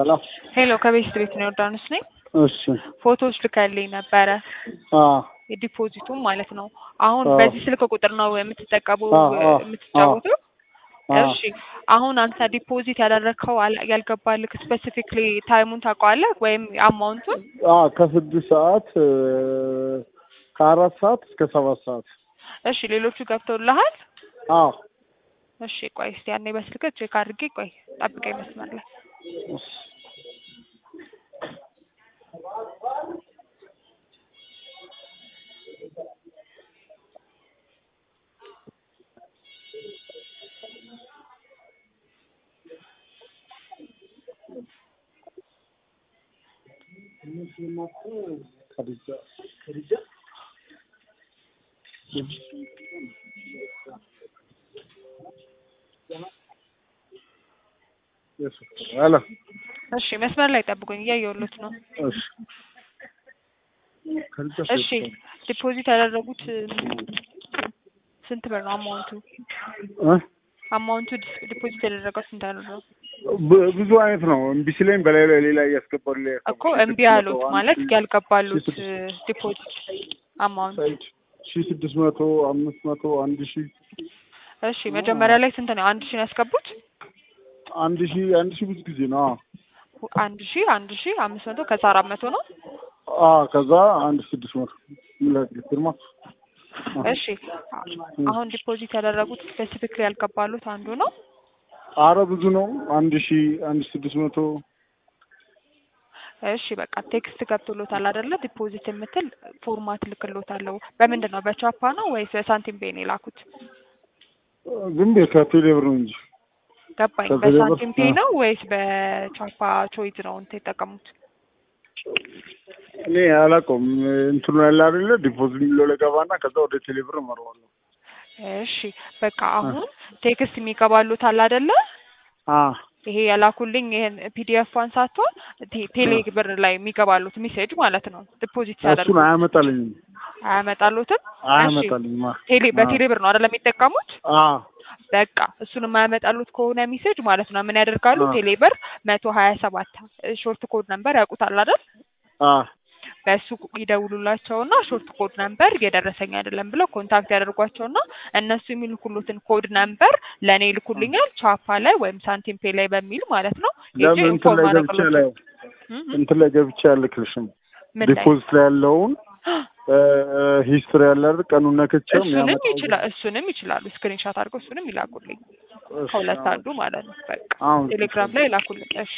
ሰላም። ሄሎ ከቤስት ቤት ነው ዮርዳኖስ ነኝ። እሺ ፎቶዎች ልከልኝ ነበረ አ የዲፖዚቱም ማለት ነው። አሁን አዎ። በዚህ ስልክ ቁጥር ነው የምትጠቀሙ አዎ፣ አዎ፣ የምትጫወተው? አ እሺ አሁን አንተ ዲፖዚት ያደረግከው አል- ያልገባልክ ስፔሲፊክሊ ታይሙን ታውቀዋለህ ወይም አማውንቱን? አ ከስድስት ሰዓት እ፣ ከአራት ሰዓት እስከ ሰባት ሰዓት እሺ ሌሎቹ ገብተውልሃል? አዎ እሺ ቆይ እስቲ ያኔ በስልክ ቼክ አድርጌ ቆይ ጠብቀኝ መስመር ላይ እሺ። ከዲጃ ከዲጃ ሄሎ እሺ መስመር ላይ ጠብቁኝ እያየሁሎት ነው። እሺ ከዲጃ እሺ ዲፖዚት ያደረጉት ስንት ብር ነው አማውንቱ? እ አማውንቱ ዲስ- ዲፖዚት ያደረገው ስንት አደረገው? ብ- ብዙ አይነት ነው። እምቢ ሲለኝ በላይ ላይ ሌላ እያስገባሉ እኮ እምቢ ያሉት ማለት ያልገባሉት ዲፖዚት አማውንት። ሺ ስድስት መቶ አምስት መቶ አንድ ሺ እሺ መጀመሪያ ላይ ስንት ነው? አንድ ሺህ ነው ያስገቡት? አንድ ሺ አንድ ሺ ብዙ ጊዜ ነው። ሁ- አንድ ሺህ አንድ ሺህ አምስት መቶ ከዛ አራት መቶ ነው። አ ከዛ አንድ ስድስት መቶ ምላት ግርማ እሺ አሁን ዲፖዚት ያደረጉት ስፔሲፊክሊ ያልገባሉት አንዱ ነው። አረ ብዙ ነው። አንድ ሺ አንድ ስድስት መቶ እሺ በቃ ቴክስት ገብቶሎታል አይደለ? ዲፖዚት የምትል ፎርማት ልክሎታለሁ። በምንድን ነው በቻፓ ነው ወይስ በሳንቲም ፔ ነው የላኩት? ዝም ብዬ ከቴሌ ብር ነው እንጂ ገባኝ። ከቴሌ ብር? በሳንቲም ፔ አዎ። ነው ወይስ በቻፓ ቾይዝ ነው እንትን የተጠቀሙት? እኔ አላውቀውም። እንትኑ ያለ አይደለ ዲፖዚት የሚለው ለገባና ከዛ ወደ ቴሌ ብር እመራዋለሁ። እሺ በቃ አሁን ቴክስት የሚገባሉት አለ አይደለ? አ ይሄ የላኩልኝ ይሄን ፒዲኤፍ ሳትሆን ቴ- ቴሌ ብር ላይ የሚገባሉት ሜሴጅ ማለት ነው። ዲፖዚት ሲያደርጉ እሱን አያመጣልኝም አያመጣሉትም። እሺ አያመጣልኝም። አ ቴሌ በቴሌ ብር ነው አይደለም የሚጠቀሙት? አ በቃ እሱን የማያመጣሉት ከሆነ ሜሴጅ ማለት ነው ምን ያደርጋሉ? አዎ። ቴሌ ብር መቶ ሀያ ሰባት ሾርት ኮድ ነምበር ያውቁታል አይደል? አ በእሱ ይደውሉላቸውና ሾርት ኮድ ነምበር እየደረሰኝ አይደለም ብለው ኮንታክት ያደርጓቸውና እነሱ የሚልኩሉትን ኮድ ነምበር ለእኔ ይልኩልኛል ቻፓ ላይ ወይም ሳንቲም ፔ ላይ በሚል ማለት ነው። ሄጄ ለምን እንትን ኢንፎርም ላይ ገብቼ ላይ አደርግላቸው እም እም እንትን ላይ ገብቼ አልክልሽም። ምን ላይ ዲፖዚት ላይ ያለውን ሂስትሪ ያለ አይደል ቀኑን ነክቼው እሱንም የሚያመጣው ይችላል እሱንም ይችላሉ ስክሪንሻት አድርገው እሱንም ይላኩልኝ እሺ፣ ከሁለት አንዱ ማለት ነው። በቃ አሁን ቴሌግራም ላይ ይላኩልኝ። እሺ